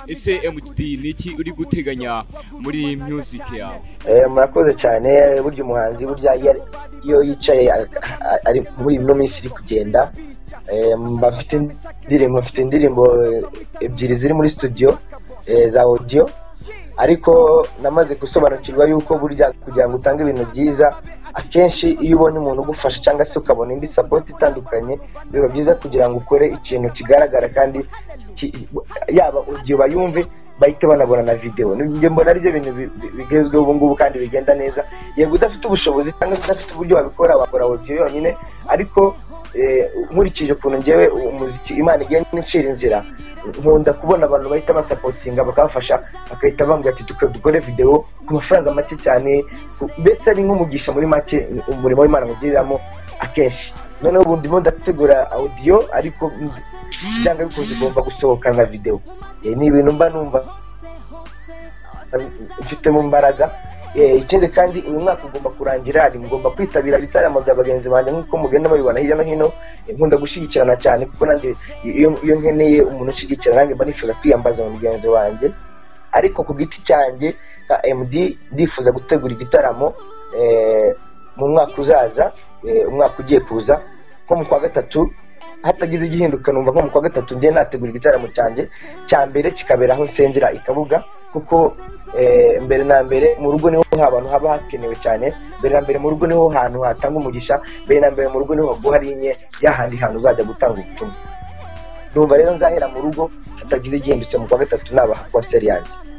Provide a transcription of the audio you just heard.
ese MTD ni iki uri guteganya muri music yawe murakoze cyane burya umuhanzi burya iyo- iyo yicaye a- a- ari muri ino minsi iri kugenda eh, mba mfite indirimbo mfite indirimbo eh, ebyiri ziri muri studio eh, za audio ariko namaze gusobanukirwa yuko burya kugira ngo utange ibintu byiza akenshi iyo ubonye umuntu ugufasha cyangwa se ukabona indi support itandukanye biba byiza kugira ngo ukore ikintu kigaragara kandi ki- yaba audio bayumve bahita banabona na videwo njye mbona aribyo bintu bi- bi- bigezweho ubu ngubu kandi bigenda neza yego udafite ubushobozi cyangwa se udafite uburyo wabikora wakora audio yonyine ariko eh, nkurikije ukuntu ngewe umuziki imana igenda incira inzira nkunda kubona abantu bahita basapotinga bakabafasha bagahita bambwira ati "Duko- dukore videwo ku mafaranga make cyane ku- mbese ari nk'umugisha muri make umurimo w'imana mugiriramo akenshi noneho ubu ndimo ndategura audio ariko ndi- byanga bikunze ugomba gusohoka nka videwo Eh, ni ibintu mba numva mfitemo imbaraga Eh, ikindi kandi uyu mwaka ugomba kurangira hari mugomba kwitabira ibitaramo bya bagenzi banjye nk'uko mugenda mubibona hirya no hino Eh, nkunda gushyigikirana cyane kuko nanjye iyo iyo nkeneye umuntu ushyigikira nanjye mba nifuza kwiyambaza mu mugenzi wanjye ariko ku giti cyanjye nka MD ndifuza gutegura igitaramo eh, mu mwaka uzaza eh, umwaka ugiye kuza nko mu kwa gatatu hatagize igihinduka numva nko mu kwa gatatu ngiye nategura igitaramo cyanjye cya mbere kikabera aho nsengera i kabuga kuko eh, mbere na mbere mu rugo niho abantu haba hakenewe cyane mbere na mbere mu rugo niho hantu hatanga umugisha mbere na mbere mu rugo niho haguha rinye yahandi hantu uzajya gutanga ubutumwa numva rero nzahera mu rugo hatagize igihindutse mu kwa gatatu nabaha konseri yanjye